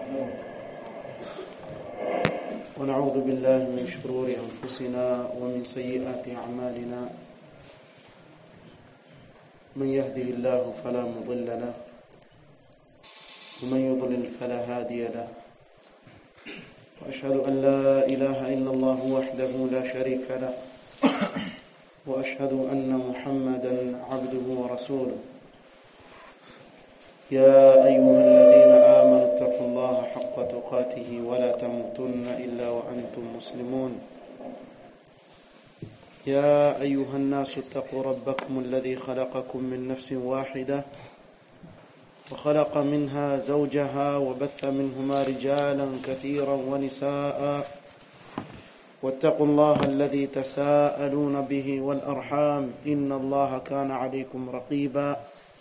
ونستغفره ونعوذ بالله من شرور أنفسنا ومن سيئات أعمالنا من يهده الله فلا مضل له ومن يضلل فلا هادي له وأشهد أن لا إله إلا الله وحده لا شريك له وأشهد أن محمدا عبده ورسوله يا أيها الذين آمنوا اتقوا الله حق تقاته ولا تموتن إلا وأنتم مسلمون يا أيها الناس اتقوا ربكم الذي خلقكم من نفس واحدة وخلق منها زوجها وبث منهما رجالا كثيرا ونساء واتقوا الله الذي تساءلون به والأرحام إن الله كان عليكم رقيبا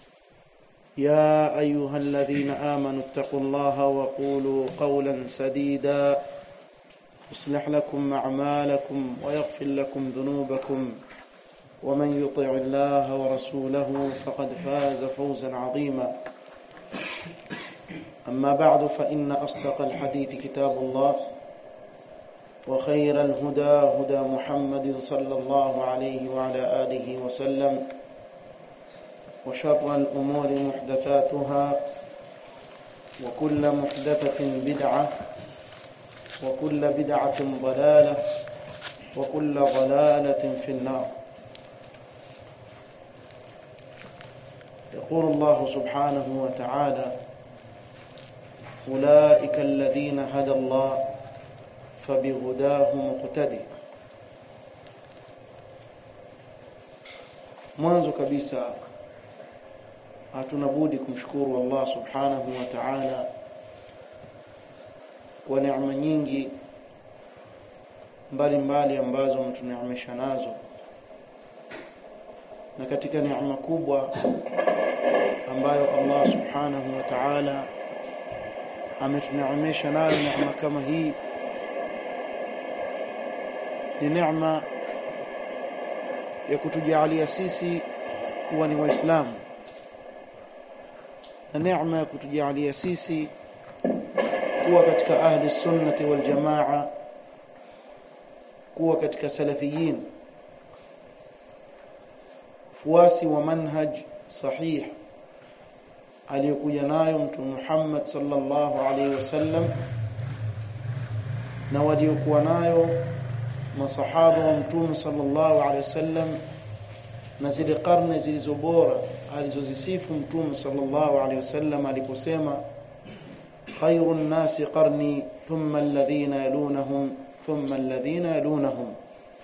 يا أيها الذين آمنوا اتقوا الله وقولوا قولا سديدا يصلح لكم أعمالكم ويغفر لكم ذنوبكم ومن يطع الله ورسوله فقد فاز فوزا عظيما أما بعد فإن أصدق الحديث كتاب الله وخير الهدى هدى محمد صلى الله عليه وعلى آله وسلم وشر الأمور محدثاتها وكل محدثة بدعة وكل بدعة ضلالة وكل ضلالة في النار يقول الله سبحانه وتعالى أولئك الذين هدى الله فبهداه مقتدي mwanzo kabisa hatuna budi kumshukuru Allah subhanahu wa ta'ala kwa neema nyingi mbalimbali ambazo mtuneemesha nazo na katika neema kubwa ambayo Allah subhanahu wa ta'ala ametuneemesha nayo neema kama hii ni neema ya kutujalia sisi kuwa ni waislamu na neema ya kutujalia sisi kuwa katika ahli sunnati wal jamaa kuwa katika salafiyin fuasi wa manhaj sahih aliyokuja nayo mtume Muhammad sallallahu alaihi wasallam na waliokuwa nayo masahaba wa mtume sallallahu alaihi wasallam na zile karne zilizo bora alizozisifu mtume sallallahu alaihi wasallam aliposema khairun nasi qarni thumma alladhina yalunahum thumma alladhina yalunahum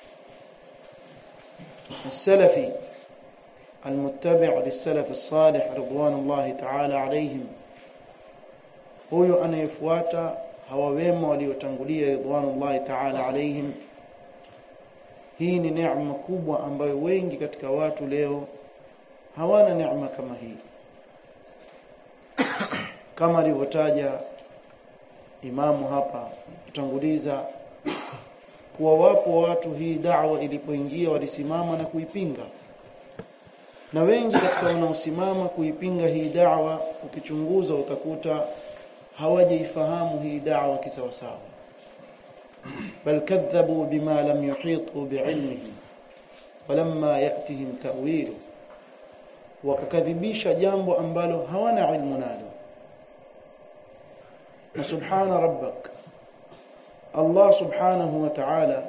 السلفي المتبع للسلف الصالح رضوان الله تعالى عليهم huyo anayefuata hawa wema waliotangulia ridwanullahi ta'ala alaihim hii ni neema kubwa ambayo wengi katika watu leo hawana neema kama hii kama alivyotaja imamu hapa kutanguliza kuwa wapo watu hii da'wa ilipoingia walisimama na kuipinga na wengi katika wanaosimama kuipinga hii da'wa ukichunguza utakuta hawajaifahamu hii da'wa kisawasawa bal kadhabu bima lam yuhitu bi'ilmihi walamma ya'tihim ta'wilu wakakadhibisha jambo ambalo hawana ilmu nalo na subhana rabbak Allah subhanahu wa ta'ala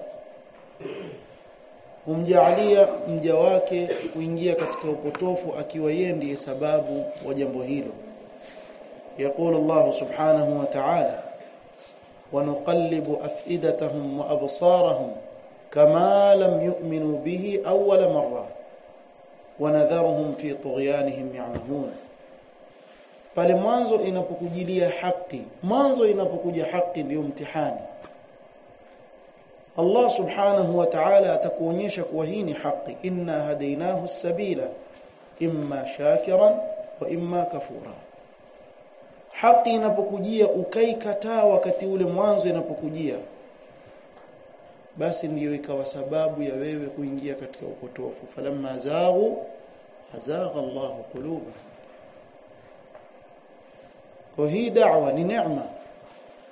humjaalia mja wake kuingia katika upotofu akiwa yeye ndiye sababu wa jambo hilo يقول الله سبحانه وتعالى ونقلب أفئدتهم وأبصارهم كما لم يؤمنوا به أول مرة ونذرهم في طغيانهم يعمهون pale mwanzo inapokujilia haki mwanzo inapokuja haki ndio mtihani Allah subhanahu wa ta'ala atakuonyesha kuwa hii ni haki inna hadainahu sabila imma shakiran wa imma kafura haki inapokujia ukaikataa wakati ule mwanzo inapokujia basi ndiyo ikawa sababu ya wewe kuingia katika upotofu falamma zaghu azagha Allahu qulubahum kwa hii da'wa ni neema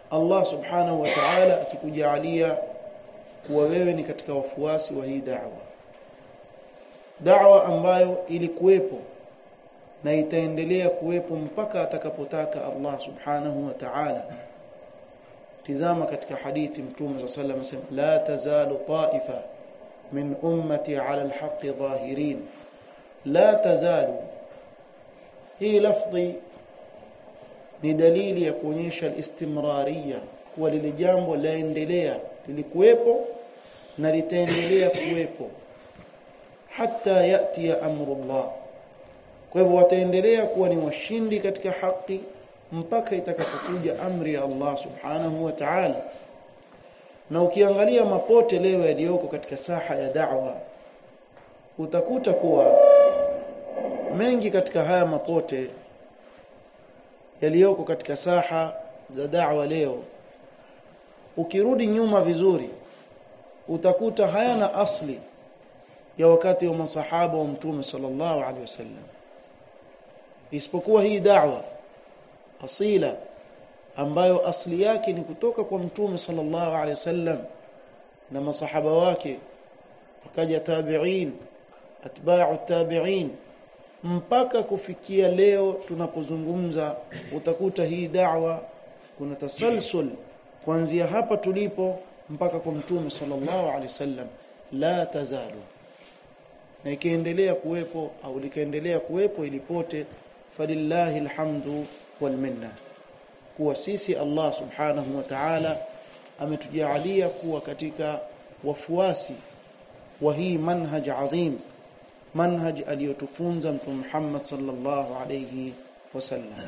Allah subhanahu wa ta'ala akikujalia kuwa wewe ni katika wafuasi wa hii da'wa da'wa ambayo ilikuwepo na itaendelea kuwepo mpaka atakapotaka Allah subhanahu wa ta'ala tizama katika hadithi mtume صلى الله عليه وسلم la tazalu ta'ifa min ummati 'ala al-haqq zahirin la tazalu hii lafzi ni dalili ya kuonyesha istimraria kuwa lile jambo laendelea lilikuwepo na litaendelea kuwepo hata yati ya amrullah kwa hivyo wataendelea kuwa ni washindi katika haki mpaka itakapokuja amri ya Allah subhanahu wa ta'ala na ukiangalia mapote leo yaliyoko katika saha ya da'wa utakuta kuwa mengi katika haya mapote yaliyoko katika saha za da'wa leo ukirudi nyuma vizuri utakuta hayana asli ya wakati wa masahaba wa mtume sallallahu alaihi wasallam isipokuwa hii da'wa asila ambayo asli yake ni kutoka kwa mtume sallallahu alaihi wasallam na masahaba wake wakaja tabi'in atba'u tabi'in mpaka kufikia leo tunapozungumza utakuta hii da'wa kuna tasalsul kuanzia hapa tulipo mpaka kwa mtume sallallahu alaihi wasallam la tazalu na ikiendelea kuwepo au likaendelea kuwepo ilipote falillahi alhamdu wal minna kuwa sisi Allah subhanahu wa ta'ala ametujalia kuwa katika wafuasi wa hii manhaj adhim manhaj aliyotufunza mtume Muhammad sallallahu alayhi wasallam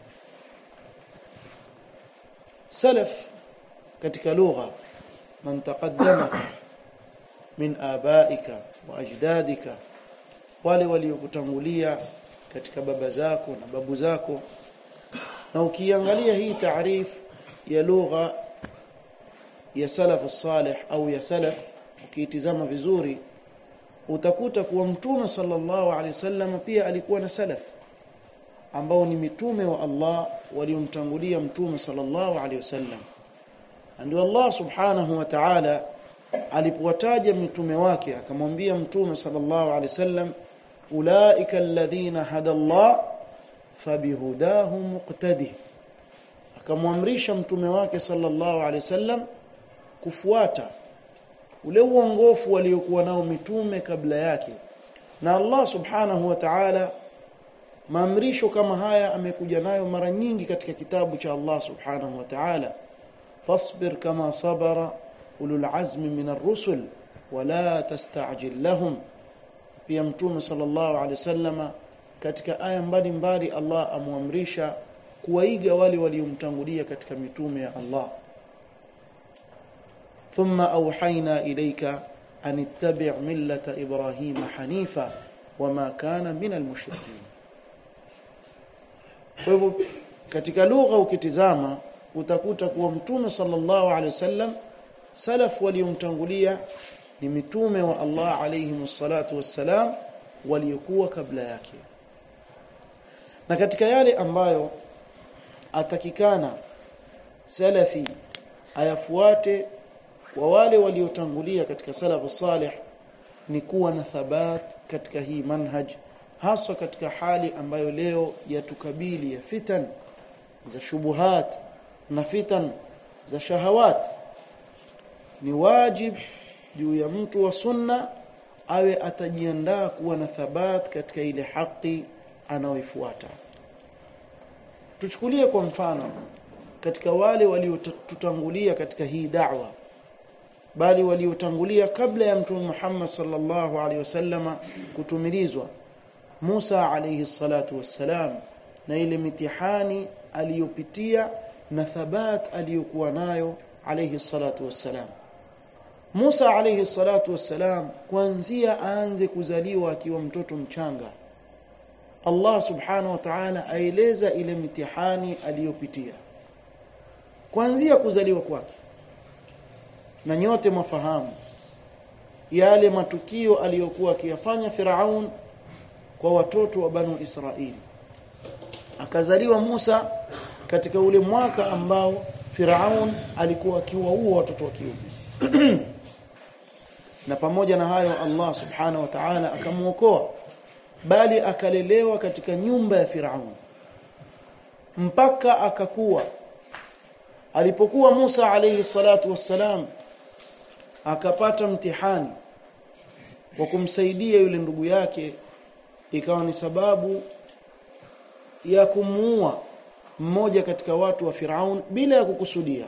salaf katika lugha man taqaddama min abaika wa ajdadika wale waliokutangulia katika baba zako na babu zako na ukiangalia hii taarif ya lugha ya salaf salih au ya salaf ukiitizama vizuri utakuta kuwa mtume sallallahu alaihi wasallam pia alikuwa na salaf ambao ni mitume wa Allah waliomtangulia mtume sallallahu alaihi wasallam ndio Allah subhanahu wa ta'ala alipowataja mitume wake akamwambia mtume sallallahu alaihi wasallam ulaika alladhina hada Allah fabihudahu muqtadi akamwamrisha mtume wake sallallahu alaihi wasallam kufuata ule uongofu waliokuwa nao mitume kabla yake na Allah subhanahu wa ta'ala maamrisho kama haya amekuja nayo mara nyingi katika kitabu cha Allah subhanahu wa ta'ala fasbir kama sabara ulul azmi min ar-rusul wala tasta'jil lahum pia mtume sallallahu alaihi wasallama katika aya mbalimbali Allah amwamrisha kuwaiga wale waliomtangulia katika mitume ya Allah ثم أوحينا إليك أن اتبع ملة إبراهيم حنيفا وما كان من المشركين kwa hivyo katika lugha ukitizama utakuta kuwa mtume sallallahu alaihi wasallam salaf waliomtangulia ni mitume wa Allah alayhi salatu wassalam waliokuwa kabla yake na katika yale ambayo atakikana salafi ayafuate wa wale waliotangulia katika salafu salih ni kuwa na thabat katika hii manhaj haswa katika hali ambayo leo yatukabili ya fitan za shubuhat na fitan za shahawat ni wajib juu ya mtu wa sunna awe atajiandaa kuwa na thabat katika ile haki anaoifuata tuchukulie kwa mfano katika wale waliotutangulia katika hii da'wa bali waliotangulia kabla ya mtume Muhammad sallallahu alaihi wasallama kutumilizwa Musa alayhi salatu wassalam na ile mitihani aliyopitia na thabat aliyokuwa nayo alayhi salatu wassalam Musa alayhi salatu wassalam kuanzia aanze kuzaliwa akiwa mtoto mchanga Allah subhanahu wa ta'ala aeleza ile mitihani aliyopitia kuanzia kuzaliwa kwake na nyote mafahamu yale matukio aliyokuwa akiyafanya Firaun kwa watoto wa Banu Israili akazaliwa Musa katika ule mwaka ambao Firaun alikuwa akiwaua watoto wa kiume na pamoja na hayo Allah subhanahu wa ta'ala akamwokoa bali akalelewa katika nyumba ya Firaun mpaka akakuwa alipokuwa Musa alayhi salatu wassalam akapata mtihani wa kumsaidia yule ndugu yake ikawa ni sababu ya kumuua mmoja katika watu wa Firaun bila ya kukusudia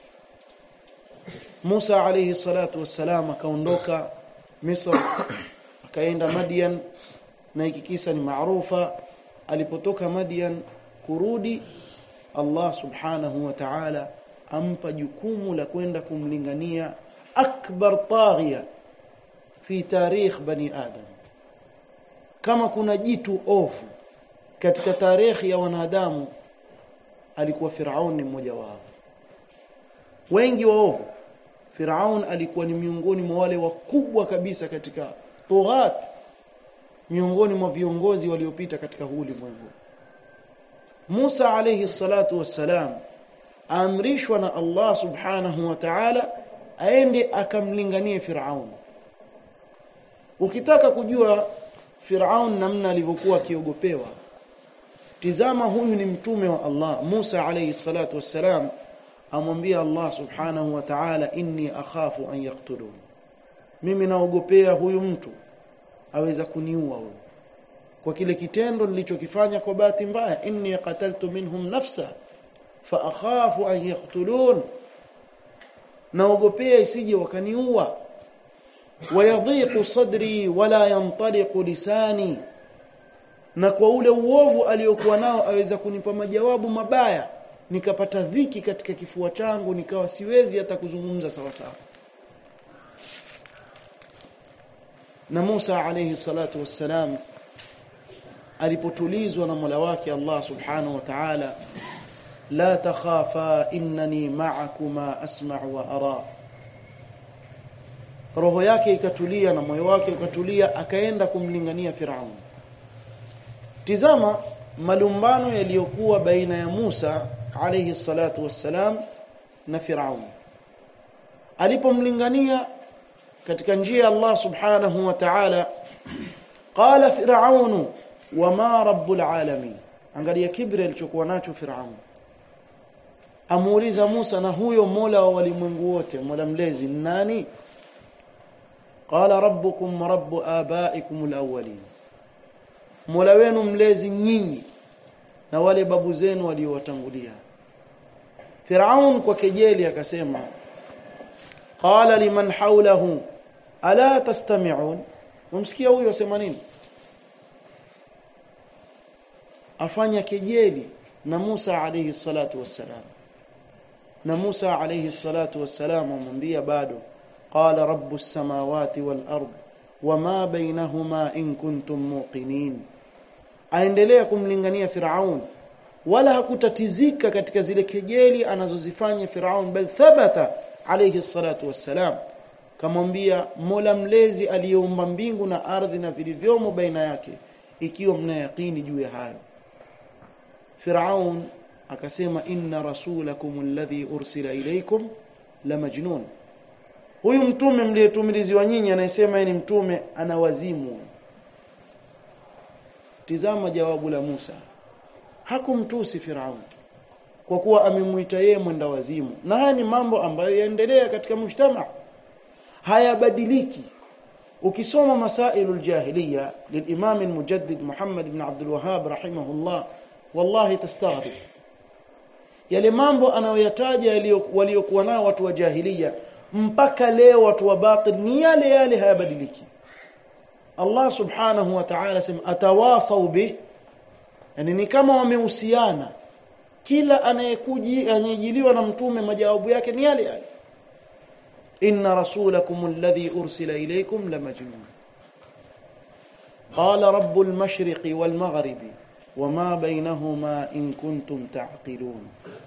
Musa alayhi salatu wassalam akaondoka Misri akaenda Madian na hiki kisa ni maarufa alipotoka Madian kurudi Allah subhanahu wa ta'ala ampa jukumu la kwenda kumlingania akbar taghiya fi tarikh bani adam kama kuna jitu ofu katika tarehe ya wanadamu alikuwa Firaun ni mmoja wao wengi waovu Firaun alikuwa ni miongoni mwa wale wakubwa kabisa katika tughat miongoni mwa viongozi waliopita katika huu ulimwengu Musa alayhi salatu wassalam amrishwa na Allah subhanahu wa ta'ala aende akamlinganie Firaun ukitaka kujua Firaun namna alivyokuwa akiogopewa tizama huyu ni mtume wa Allah Musa alayhi salatu wassalam amwambia Allah subhanahu wa ta'ala inni akhafu an yaqtulun mimi naogopea huyu mtu aweza kuniua huyu kwa kile kitendo nilichokifanya kwa bahati mbaya inni qataltu minhum nafsa fa akhafu an yaqtulun naogopea isije wakaniua wayadhiqu sadri wala yantaliqu lisani na kwa ule uovu aliyokuwa nao aweza kunipa majawabu mabaya nikapata dhiki katika kifua changu nikawa siwezi hata kuzungumza sawa sawa na Musa alayhi salatu wassalam alipotulizwa na Mola wake Allah subhanahu wa ta'ala la takhafa innani ma'akuma asma'u wa ara roho yake ikatulia na moyo wake ukatulia akaenda kumlingania Firaun tizama malumbano yaliyokuwa baina ya Musa alayhi salatu wassalam na Firaun alipomlingania katika njia ya Allah subhanahu wa ta'ala qala firaun wama rabbul alamin angalia kibri alichokuwa nacho Firaun amuuliza Musa na huyo Mola wa walimwengu wote Mola mlezi nani qala rabbukum rabbu abaikum alawwalin Mola wenu mlezi nyinyi na wale babu zenu waliowatangulia Firaun kwa kejeli akasema qala liman hawlahu ala tastami'un umsikia huyo asema nini afanya kejeli na Musa alayhi salatu wassalam na Musa alayhi salatu wassalam amwambia bado qala rabbus samawati wal ard wama bainahuma in kuntum muqinin aendelea kumlingania Firaun wala hakutatizika katika zile kejeli anazozifanya Firaun bal thabata alayhi salatu wassalam kamwambia Mola mlezi aliyeumba mbingu na ardhi na vilivyomo baina yake ikiwa mna yaqini juu ya hayo Firaun akasema inna rasulakum alladhi ursila ilaykum la majnun huyu mtume mliyetumiliziwa nyinyi anayesema ni mtume ana wazimu tizama jawabu la Musa hakumtusi Firaun kwa kuwa amemuita yeye mwenda wazimu na haya ni mambo ambayo yaendelea katika mujtama hayabadiliki ukisoma masailul jahiliya lilimam almujaddid Muhammad ibn Abdul Wahhab rahimahullah wallahi tastaghrib yale mambo anayoyataja waliokuwa nao watu wa jahiliya mpaka leo watu wa batil ni yale yale hayabadiliki Allah subhanahu wa ta'ala sema atawasau bi yani ni kama wamehusiana kila anayekuji anayejiliwa na mtume majawabu yake ni yale yale inna rasulakum alladhi ursila ilaykum lamajnun qala rabbul mashriqi wal maghribi wama bainahuma in kuntum ta'qilun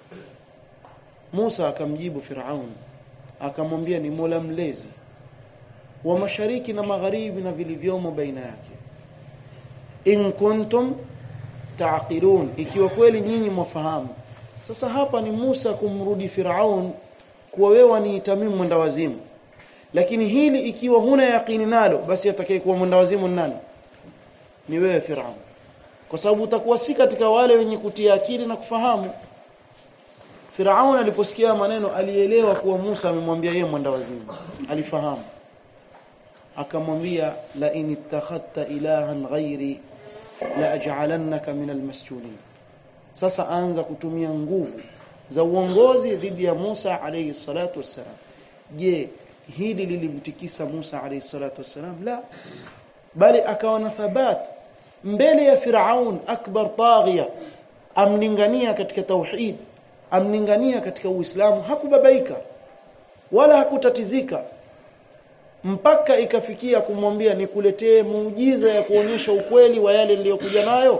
Musa akamjibu Firaun akamwambia ni Mola mlezi wa mashariki na magharibi na vilivyomo baina yake in kuntum taqilun ikiwa kweli nyinyi mwafahamu sasa hapa ni Musa kumrudi Firaun kuwa wewe ni Tamimu mwenda wazimu lakini hili ikiwa huna yaqini nalo basi atakayekuwa mwenda wazimu ni nani ni wewe Firaun kwa sababu utakuwa si katika wale wenye kutia akili na kufahamu Firaun aliposikia maneno alielewa kuwa Musa amemwambia yeye mwenda wazimu alifahamu akamwambia la in ittakhadta ilahan ghairi la aj'alannaka min almasjunin sasa anza kutumia nguvu za uongozi dhidi ya Musa alayhi salatu wassalam je hili lilimtikisa Musa alayhi salatu wassalam la bali akawa na thabat mbele ya Firaun akbar taghiya amlingania katika tauhid amlingania katika Uislamu hakubabaika wala hakutatizika mpaka ikafikia kumwambia nikuletee muujiza ya kuonyesha ukweli wa yale niliyokuja nayo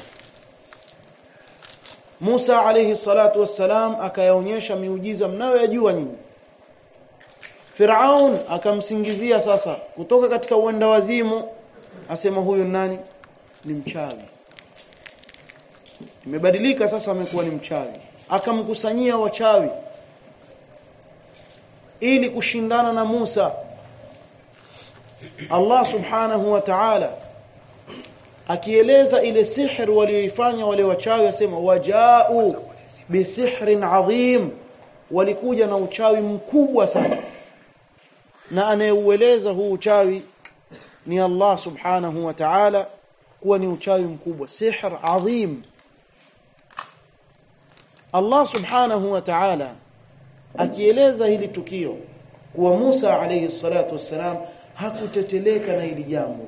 Musa alayhi salatu wassalam akayaonyesha miujiza mnayoyajua nyinyi Firaun akamsingizia sasa kutoka katika uenda wazimu asema huyu nani ni mchawi imebadilika sasa amekuwa ni mchawi akamkusanyia wachawi ili kushindana na Musa Allah subhanahu wa ta'ala akieleza ile sihri walioifanya wale wachawi asema wajau bisihrin adhim walikuja na uchawi mkubwa sana na anayeueleza huu uchawi ni Allah subhanahu wa ta'ala kuwa ni uchawi mkubwa sihr adhim Allah subhanahu wa ta'ala akieleza hili tukio kuwa Musa alayhi salatu wassalam hakuteteleka na hili jambo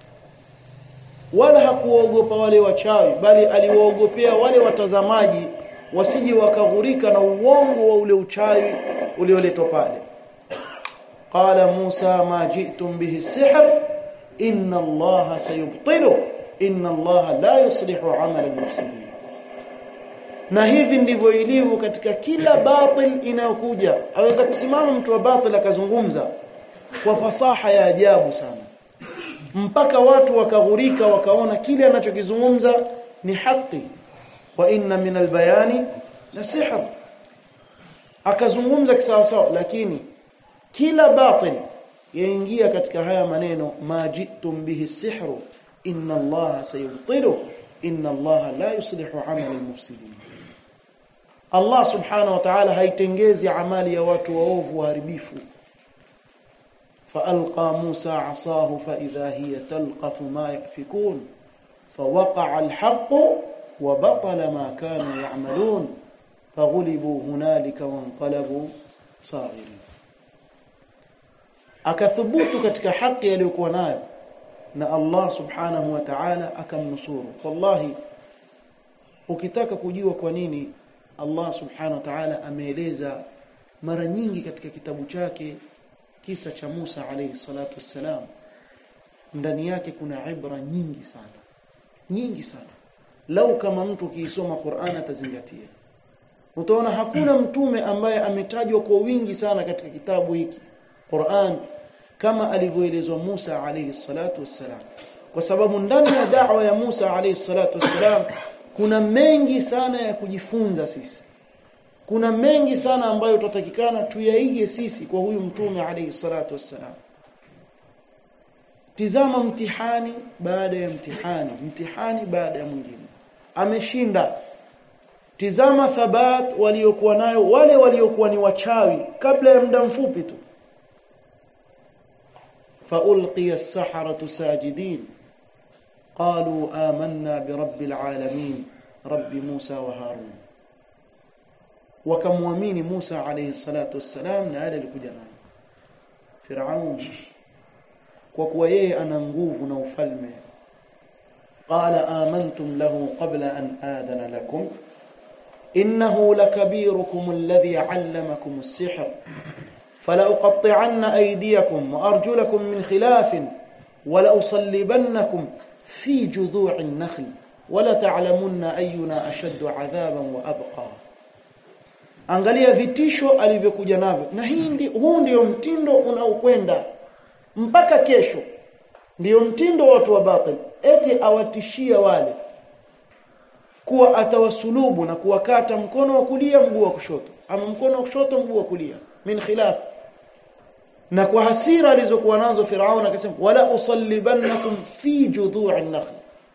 wala hakuwaogopa wale wachawi bali aliwaogopea wale watazamaji wasije wakaghurika na uongo wa ule uchawi ulioletwa pale qala Musa ma ji'tum bihi sihr inna Allah sayubtilu inna Allah la yuslihu amala al-mufsidin na hivi ndivyo ilivyo katika kila batil inayokuja aweza kusimama mtu wa batil akazungumza kwa fasaha ya ajabu sana mpaka watu wakaghurika wakaona kile anachokizungumza ni haki wa inna min albayani la sihr akazungumza kisawasawa lakini kila batil yaingia katika haya maneno ma jitum bihi sihru inna allaha sayubtilu inna allaha la yuslihu amala almufsidin Allah subhanahu wa ta'ala haitengezi amali ya watu waovu waharibifu فألقى موسى عصاه فإذا هي تلقف ما يأفكون فوقع الحق وبطل ما كانوا يعملون فغلبوا هنالك وانقلبوا صاغرين akathubutu katika haki aliyokuwa nayo na Allah subhanahu wa ta'ala akamnusuru wallahi ukitaka kujua kwa nini Allah subhanahu wa ta'ala ameeleza mara nyingi katika kitabu chake kisa cha Musa alayhi salatu wassalam ndani yake kuna ibra nyingi sana nyingi sana lau kama mtu kiisoma Qur'an atazingatia utaona hakuna mtume ambaye ametajwa kwa wingi sana katika kitabu hiki Qur'an kama alivyoelezwa Musa alayhi salatu wassalam kwa sababu ndani ya da'wa ya Musa alayhi salatu wassalam kuna mengi sana ya kujifunza sisi kuna mengi sana ambayo tutatakikana tuyaige sisi kwa huyu mtume alayhi salatu wassalam tizama mtihani baada ya mtihani mtihani baada ya mwingine ameshinda tizama thabat waliokuwa nayo wale waliokuwa ni wachawi kabla ya muda mfupi tu فألقي السحرة ساجدين قالوا آمنا برب العالمين رب موسى وهارون wakamwamini Musa alayhi salatu wassalam na yale alikuja nayo Firaun kwa kuwa yeye ana nguvu na ufalme qala amantum lahu qabla an adana lakum innahu lakabirukum alladhi 'allamakum as-sihr فلأقطعن أيديكم وأرجلكم من خلاف ولأصلبنكم في جذوع النخل ولتعلمن أينا أشد عذابا وأبقى angalia vitisho alivyokuja navyo na hii ndi, huu ndio mtindo unaokwenda mpaka kesho ndio mtindo wa watu wa batil eti awatishia wale kuwa atawasulubu na kuwakata mkono wa kulia mguu wa kushoto ama mkono wa kushoto mguu wa kulia min khilaf na kwa hasira alizokuwa nazo Firaun akasema wala usallibannakum fi judhu'i an-nakhl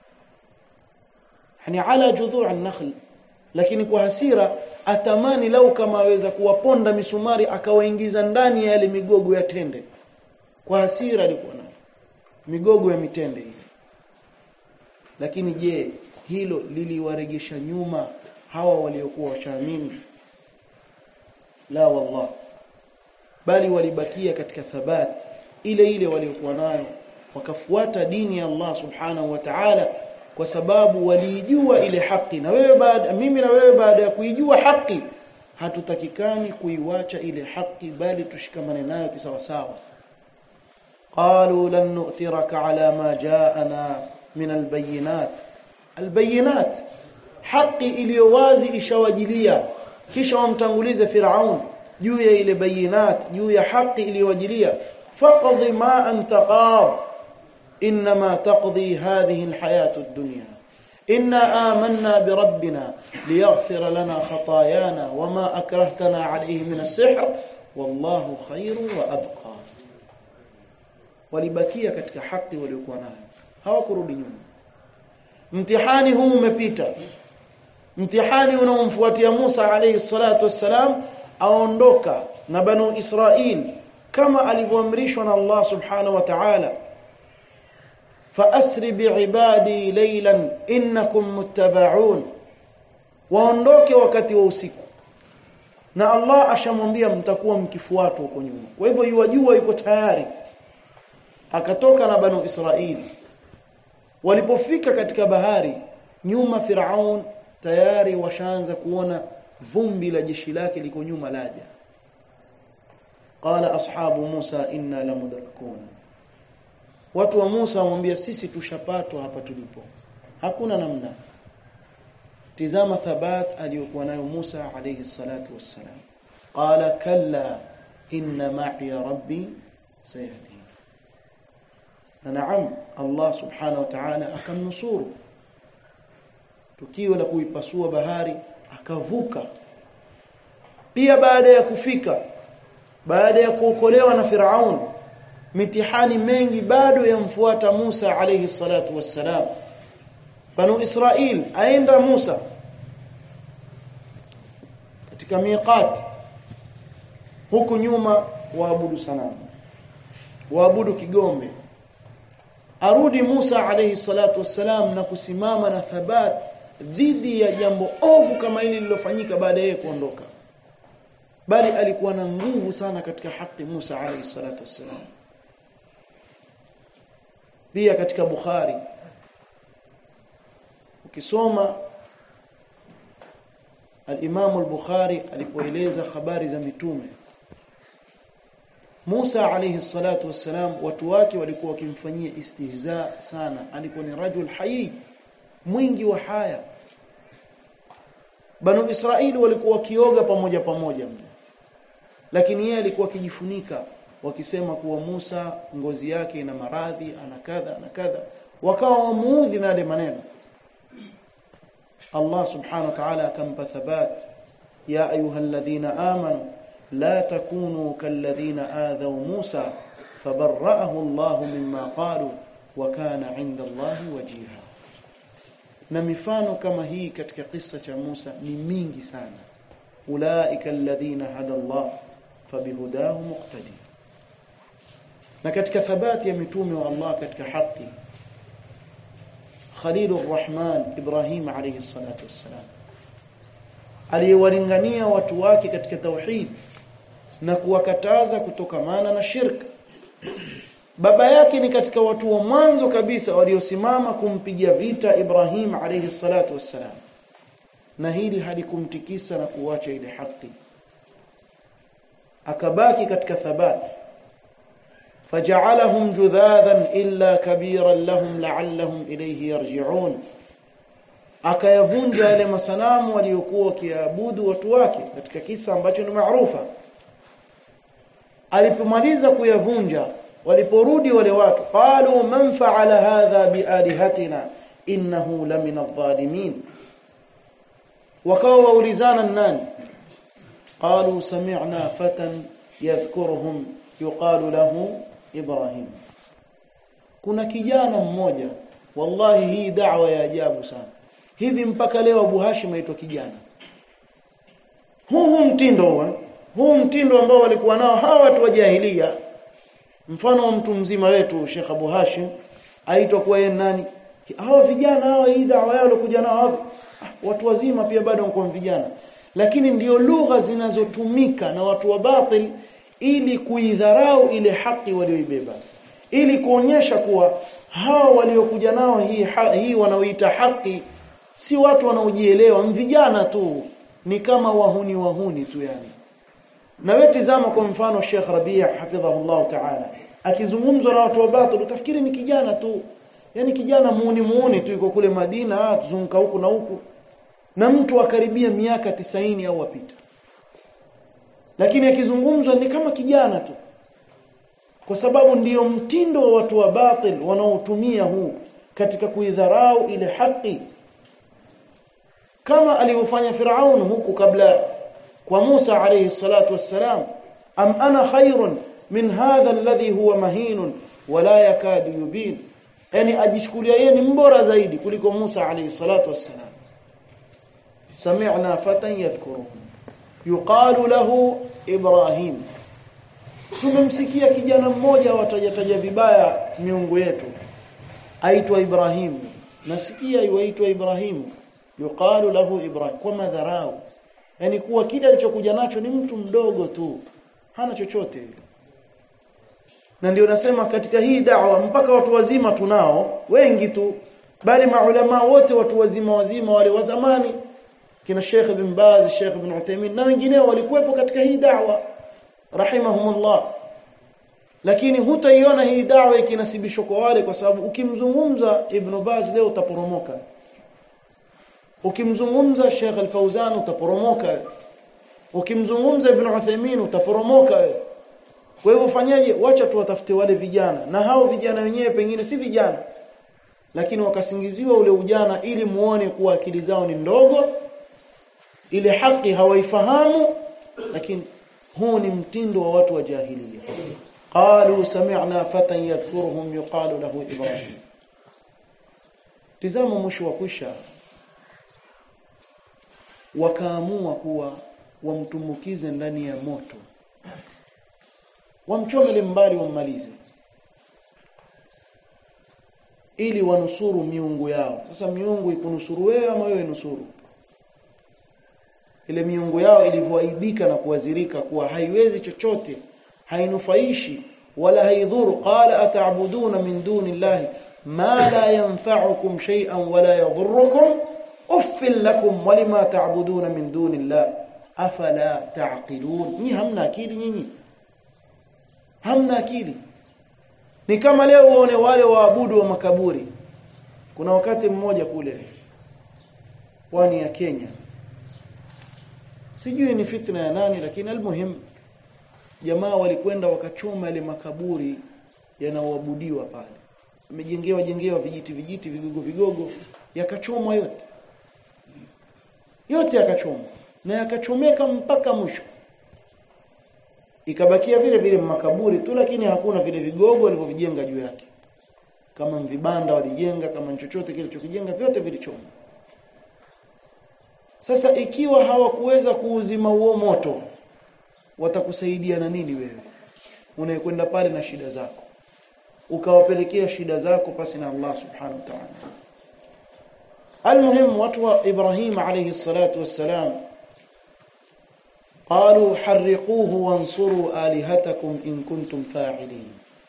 yani ala judhu'i an-nakhl lakini kwa hasira atamani lau kama aweza kuwaponda misumari akawaingiza ndani ya yale migogo ya tende kwa hasira alikuwa nayo migogo ya mitende hii lakini je hilo liliwaregesha nyuma hawa waliokuwa washaamini la wallah bali walibakia katika thabat ile ile waliokuwa nayo wakafuata dini ya Allah subhanahu wa ta'ala kwa sababu waliijua ile haki na wewe baada mimi na wewe baada ya kuijua haki hatutakikani kuiwacha ile haki bali tushikamane nayo kisawasawa qalu lan nu'thiraka ala ma ja'ana min albayinat albayinat haki iliyo wazi ishawajilia kisha wamtangulize Firaun juu ya ile bayinat juu ya haki iliyowajilia faqdi ma anta qad انما تقضي هذه الحياه الدنيا انا آمنا بربنا ليغفر لنا خطايانا وما اكرهتنا عليه من السحر والله خير وابقى walibakia katika haki waliokuwa nayo hawakurudi nyuma mtihani huu umepita mtihani unaomfuatia Musa alayhi salatu wassalam aondoka na banu Israil kama alivyoamrishwa na Allah subhanahu wa ta'ala فأسر بعبادي ليلا إنكم متبعون waondoke wakati wa usiku na Allah ashamwambia mtakuwa mkifuatwa huko nyuma kwa hivyo yuwajua yuko tayari akatoka na banu Israili walipofika katika bahari nyuma Firaun tayari washaanza kuona vumbi la jeshi lake liko nyuma laja qala ashabu Musa inna lamudrakun watu wa Musa wamwambia sisi tushapatwa hapa tulipo hakuna namna tizama thabat aliyokuwa nayo Musa alayhi salatu wassalam qala kalla inna ma'i rabbi sayahdi na naam Allah subhanahu wa ta'ala akamnusuru tukio la kuipasua bahari akavuka pia baada ya kufika baada ya kuokolewa na Firaun mitihani mengi bado yamfuata Musa alayhi salatu wassalam banu Israil aenda Musa katika miqat huku nyuma waabudu sanamu waabudu kigombe arudi Musa alayhi salatu wassalam na kusimama na thabat dhidi ya jambo ovu kama hili lililofanyika baada ya kuondoka bali alikuwa na nguvu sana katika haki Musa alayhi salatu wassalam pia katika Bukhari ukisoma al-Imam al-Bukhari alipoeleza habari za mitume Musa alayhi salatu wassalam watu wake walikuwa wakimfanyia istihza sana alikuwa ni rajul hayi mwingi wa haya Banu Israili walikuwa wakioga pamoja pamoja lakini yeye alikuwa akijifunika wakisema kuwa Musa ngozi yake ina maradhi ana kadha na kadha wakawa wamuudhi na yale maneno Allah subhanahu wa ta'ala akampa thabat ya ayyuhalladhina amanu la takunu kalladhina adhaw Musa fabarra'ahu Allah mimma qalu wa kana 'inda Allah wajiha na mifano kama hii katika kisa cha Musa ni mingi sana ulaika alladhina hada Allah fabihudahu muqtadi na katika thabati ya mitume wa Allah katika haki Khalilur Rahman Ibrahim alayhi salatu wassalam aliyewalingania watu wake katika tauhid na kuwakataza kutokamana na shirka baba yake ni katika watu wa mwanzo kabisa waliosimama kumpigia vita Ibrahim alayhi salatu wassalam na hili halikumtikisa na kuacha ile haki akabaki katika thabati فجعلهم جذاذا إلا كبيرا لهم لعلهم إليه يرجعون akayavunja yale masanamu waliokuwa wakiabudu watu wake katika kisa ambacho ni maarufa alipomaliza kuyavunja waliporudi wale watu qalu man fa'ala hadha bialihatina innahu lamina adh-dhalimin wakawa waulizana nani qalu sami'na fatan yadhkuruhum yuqalu lahu ibrahim kuna kijana mmoja wallahi hii da'wa ya ajabu sana hivi mpaka leo Abu Hashim aitwa kijana huu huu mtindo huu huu mtindo ambao walikuwa nao hawa watu wa jahiliya mfano wa mtu mzima wetu Sheikh Abu Hashim aitwa kuwa yeye nani hawa vijana hawa hii da'wa yao walikuja nao hawa watu wazima pia bado wako vijana lakini ndio lugha zinazotumika na watu wa batil ili kuidharau ile haki walioibeba ili kuonyesha kuwa hawa waliokuja nao hii ha, hii wanaoita haki si watu wanaojielewa vijana tu ni kama wahuni wahuni tu yani na wewe tizama kwa mfano Sheikh Rabia hafidhahullah ta'ala akizungumzwa na watu wa batil utafikiri ni kijana tu yani kijana muuni muuni tu yuko kule Madina tuzunguka huku na huku na mtu akaribia miaka tisaini au apita lakini akizungumzwa ni kama kijana tu kwa sababu ndiyo mtindo wa watu wa batil wanaotumia huu katika kuidharau ile haki kama alivyofanya Firaun huku kabla kwa Musa alayhi salatu wassalam am ana khairun min hadha alladhi huwa mahinun wala yakadu yubin yani ajishukulia yeye ni mbora zaidi kuliko Musa alayhi salatu wassalam sami'na fatan yadhkuruhum yuqalu lahu ibrahim tumemsikia kijana mmoja watajataja vibaya miungu yetu aitwa Ibrahim nasikia yuaitwa Ibrahim yuqalu lahu Ibrahim kwa madharau yani kuwa kile alichokuja nacho ni mtu mdogo tu hana chochote na ndio nasema katika hii da'wa mpaka watu wazima tunao wengi tu bali maulama wote watu wazima wazima wale wa zamani kina Sheikh Ibn Baz Sheikh Ibn Uthaymeen na wengineo walikuwepo katika hii da'wa rahimahumullah lakini hutaiona hii dawa ikinasibishwa kwa wale kwa sababu ukimzungumza Ibn Baz leo utaporomoka ukimzungumza Sheikh Al-Fauzan utaporomoka ukimzungumza Ibn Uthaymeen utaporomoka kwa hivyo fanyaje wacha tuwatafute wale vijana na hao vijana wenyewe pengine si vijana lakini wakasingiziwa ule ujana ili muone kuwa akili zao ni ndogo ile haki hawaifahamu lakini huu ni mtindo wa watu wa jahiliya qalu sami'na fatan yadhkuruhum yuqalu lahu ibrahim tizama mwisho wa kwisha wakaamua kuwa wamtumbukize ndani ya moto wamchomele mbali wammalize ili wanusuru miungu yao sasa miungu ikunusuru wewe ama wewe nusuru ile miungu yao ilivyoaibika na kuwazirika kuwa haiwezi chochote hainufaishi wala haidhuru qala ata'buduna min duni llahi ma la yanfa'ukum shay'an wala yadhurrukum uffil lakum walima ta'buduna min duni llah afala ta'qilun ni hamna akili nyinyi hamna akili ni kama leo uone wale waabudu wa makaburi kuna wakati mmoja kule pwani ya Kenya sijui ni fitna ya nani lakini almuhim jamaa walikwenda wakachoma ile makaburi yanaoabudiwa pale wamejengewa jengewa vijiti vijiti vigogo vigogo yakachomwa yote yote yakachomwa na yakachomeka mpaka mwisho ikabakia vile vile makaburi tu lakini hakuna vile vigogo walivyovijenga juu yake kama vibanda walijenga kama chochote kile chokijenga vyote vilichomwa sasa ikiwa hawakuweza kuuzima huo moto watakusaidia na nini wewe unayekwenda pale na shida zako ukawapelekea shida zako pasi na Allah subhanahu wa ta'ala المهم watu wa Ibrahim alayhi salatu wassalam قالوا حرقوه وانصروا آلهتكم إن كنتم فاعلين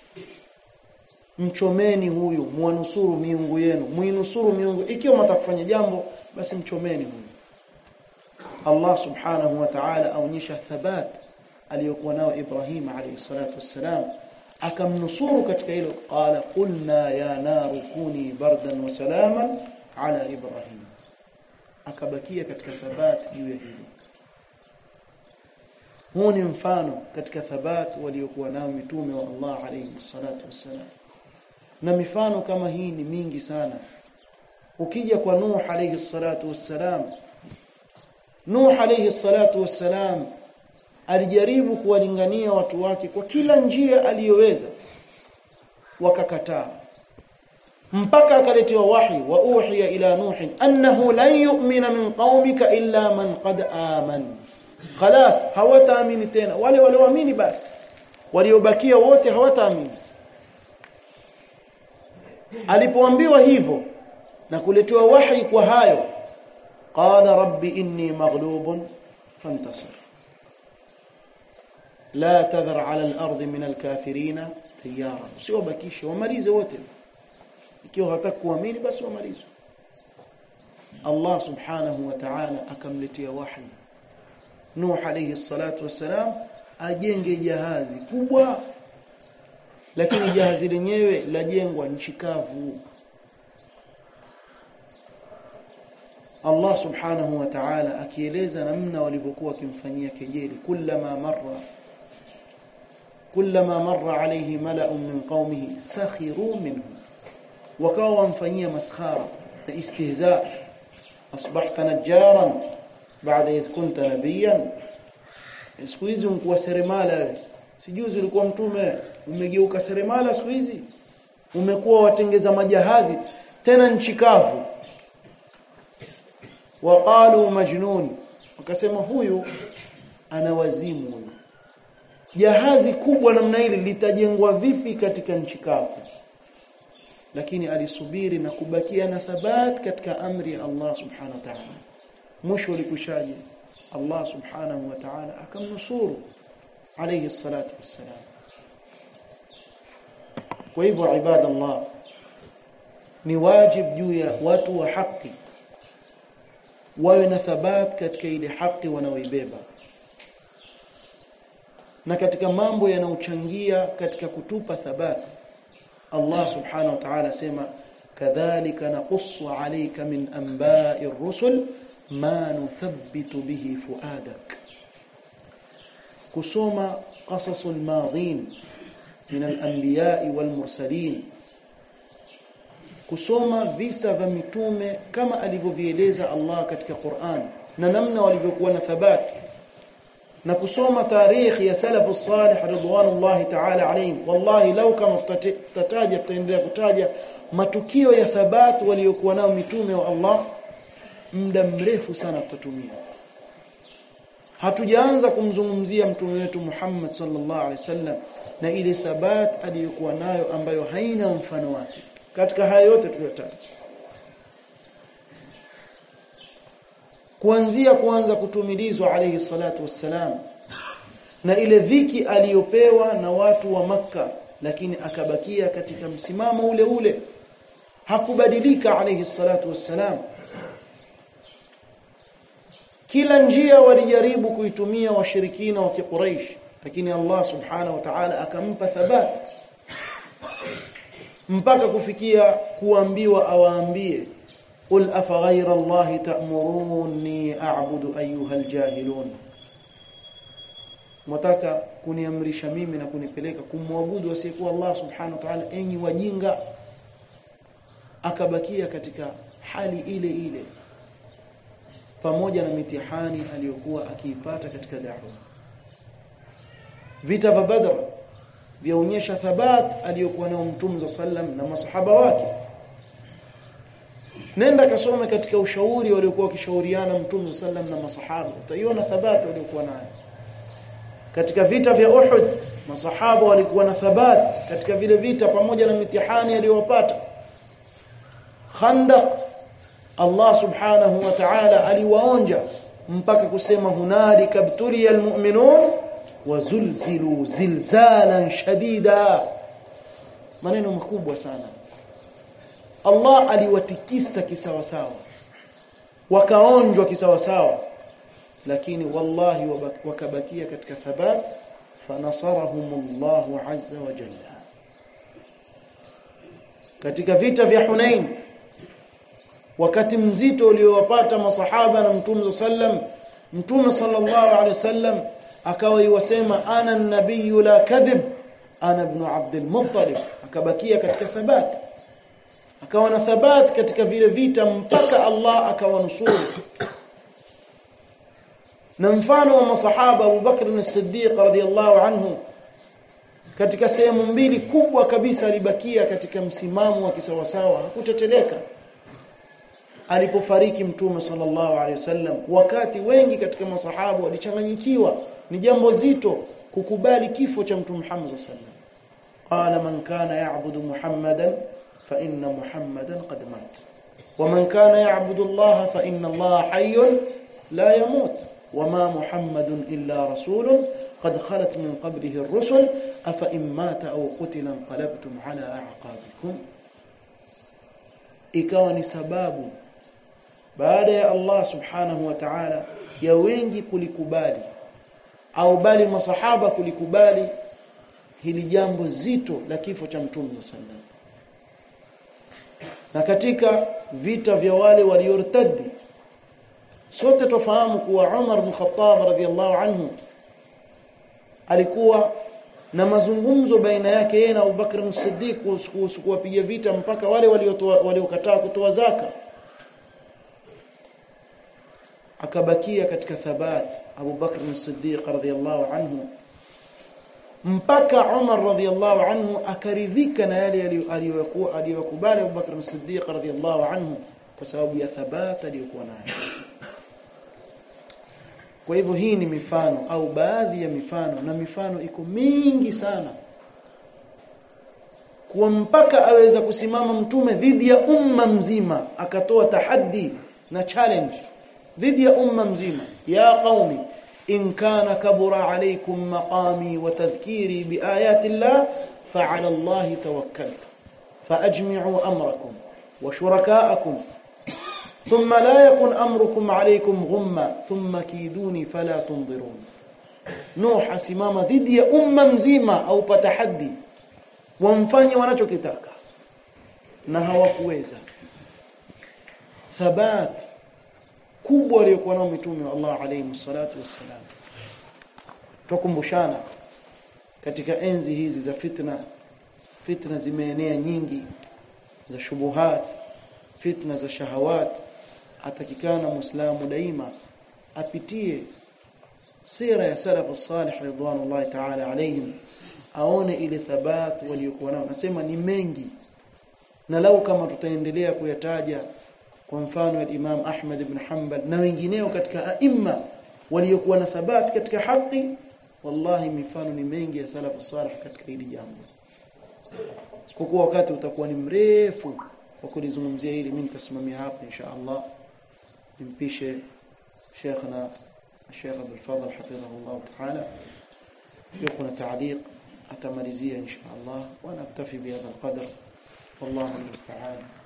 mchomeni huyu muanusuru miungu yenu muinusuru miungu ikiwa mtakufanya jambo basi mchomeni huyu Allah subhanahu wa ta'ala aonyesha thabat aliyokuwa nao Ibrahim alayhi salatu wassalam akamnusuru katika hilo qala qulna ya naru kuni bardan wa salaman ala Ibrahim akabakia katika thabat juu ya hilo huu ni mfano katika thabat waliokuwa nao mitume wa Allah alayhi salatu wassalam na mifano kama hii ni mingi sana ukija kwa Nuh alayhi salatu wassalam Nuh alayhi salatu wassalam alijaribu kuwalingania watu wake kwa kila njia aliyoweza wakakataa mpaka akaletewa wahi wa uhiya ila nuh annahu lan yu'mina min qaumika illa man qad aman خلاص hawataamini tena wale walioamini basi waliobakia wote hawataamini alipoambiwa hivyo na kuletewa wahi kwa hayo qala rabbi inni maghlubun fantasir la tadhar ala al-ard min al-kafirin tiyara sio bakisha wamalize wote ikiwa hataka kuamini basi wamalize Allah subhanahu wa ta'ala akamletea wahi Nuh alayhi salatu wassalam ajenge jahazi kubwa lakini jahazi lenyewe lajengwa nchi kavu Allah subhanahu wa ta'ala akieleza namna walivyokuwa wakimfanyia kejeli kullama marra kullama marra alayhi mala'un min qaumihi sakhiru minhu wakawa wamfanyia maskhara na istihza asbahta najjaran baada idh kunta nabiyan siku hizi umkuwa seremala wewe sijuzi ulikuwa mtume umegeuka seremala siku hizi umekuwa watengeza majahazi tena nchi kavu waqalu majnun wakasema huyu ana wazimu huyu jahazi kubwa namna hili litajengwa vipi katika nchi kavu lakini alisubiri na kubakia na thabat katika amri ya Allah subhanahu wa ta'ala mwisho ulikushaje Allah subhanahu wa ta'ala akamnusuru alayhi salatu wassalam kwa hivyo ibadallah ni wajib juu ya watu wa haki wawe na thabat katika ile haki wanaoibeba na katika mambo yanayochangia katika kutupa thabat Allah subhanahu wa ta'ala sema kadhalika naqussu alayka min anba'i ar-rusul ma nuthabbitu bihi fuadak kusoma qasasul madhin min al-anbiya'i wal mursalin kusoma visa vya mitume kama alivyovieleza Allah katika Qur'an na namna walivyokuwa na thabati na kusoma tarikhi ya salafu salih ridwanullahi ta'ala alayhim wallahi lau kama tutataja tutaendelea kutaja matukio ya thabati waliokuwa nao mitume wa Allah muda mrefu sana tutatumia hatujaanza kumzungumzia mtume wetu Muhammad sallallahu alaihi wasallam na ile thabat aliyokuwa nayo ambayo haina mfano wake katika haya yote tuliyotaja kuanzia kuanza kutumilizwa alayhi salatu wassalam na ile dhiki aliyopewa na watu wa makka lakini akabakia katika msimamo ule ule hakubadilika alayhi salatu wassalam kila njia walijaribu kuitumia washirikina wa Quraysh lakini Allah subhanahu wa ta'ala akampa thabat mpaka kufikia kuambiwa awaambie قل أفغير الله تأمروني أعبد أيها الجاهلون mtaka kuniamrisha mimi na kunipeleka kumwabudu asiyekuwa Allah subhanahu wa ta'ala enyi wajinga akabakia katika hali ile ile pamoja na mitihani aliyokuwa akiipata katika da'wa vita vya Badr vyaonyesha thabat aliyokuwa nao Mtume sallam na masahaba wake nenda kasome katika ushauri waliokuwa wakishauriana Mtume sallam na masahaba utaiona thabati waliokuwa nayo katika vita vya Uhud masahaba walikuwa na thabat katika vile vita pamoja na mitihani aliyowapata Khandaq Allah subhanahu wa ta'ala aliwaonja mpaka kusema hunalika btuliya almu'minun wazulzilu zilzalan shadida maneno makubwa sana Allah aliwatikisa kisawasawa wakaonjwa kisawasawa lakini wallahi wakabakia katika thabat fanasarahumullahu azza wa jalla katika vita vya Hunain wakati mzito uliowapata masahaba na mtume sallam mtume sallallahu alaihi wasallam akawa yuwasema ana nabiyu la kadhib ana ibn abd al-muttalib akabakia katika thabati akawa na thabat katika vile vita mpaka Allah akawanusuru na mfano wa masahaba Abu Bakr as-Siddiq radhiyallahu anhu katika sehemu mbili kubwa kabisa alibakia katika msimamo wa kisawasawa hakuteteleka alipofariki mtume sallallahu alaihi wasallam wakati wengi katika masahaba walichanganyikiwa ni jambo zito kukubali kifo cha mtume Muhammad sallallahu alaihi wasallam qala man kana ya'budu muhammadan fa inna muhammadan qad mat ومن كان يعبد الله فإن الله حي لا يموت وما محمد إلا رسول قد خلت من قبله الرسل أفإن مات أو قتل انقلبتم على أعقابكم ikawa ni sababu baada ya Allah subhanahu wa ta'ala ya wengi kulikubali au bali masahaba kulikubali hili jambo zito la kifo cha mtume sallallahu na katika vita vya wale waliortadi sote tofahamu kuwa Umar bin Khattab radhiallahu anhu alikuwa na mazungumzo baina yake yeye na Abu Bakr as-Siddiq kuhusu kuwapiga vita mpaka wale waliokataa kutoa zaka akabakia katika thabat Abu Bakr as-Siddiq radhiallahu anhu mpaka Umar radhiallahu anhu akaridhika na yale aliyokubali Abu Bakr as-Siddiq radhiallahu anhu kwa sababu ya thabata aliyokuwa nayo kwa hivyo hii ni mifano au baadhi ya mifano na mifano iko mingi sana kuwa mpaka aweza kusimama mtume dhidi ya umma mzima akatoa tahaddi na challenge dhidi ya umma mzima ya qaumi in kana kabura alaykum maqami wa tadhkiri biayati llah fa'ala Allah tawakkaltu فأجمعوا أمركم وشركاءكم ثم لا يكن أمركم عليكم غمة ثم كيدوني فلا تنظرون نوح simama dhidi ya umma mzima au patahaddi wamfanye wanachokitaka na hawakuweza thabat kubwa aliyokuwa nao mitume wa Allah alayhi salatu wassalam tukumbushana katika enzi hizi za fitna fitna zimeenea nyingi za shubuhat fitna za shahawat atakikana muislamu daima apitie sira ya salafu salih ridwanullahi ta'ala alayhim aone ile thabat waliokuwa nao nasema ni mengi na lau kama tutaendelea kuyataja kwa mfano ya Imam Ahmad ibn Hanbal na wengineo katika aima waliokuwa na thabat katika haki wallahi mifano ni mengi ya salafu salih katika hili jambo isipokuwa wakati utakuwa ni mrefu wa kulizungumzia hili mimi nitasimamia hapa insha Allah nimpishe شيخنا الشيخ عبد الفضل حفظه الله تعالى يكون تعليق أتمرزية إن شاء الله وأنا أكتفي بهذا القدر والله المستعان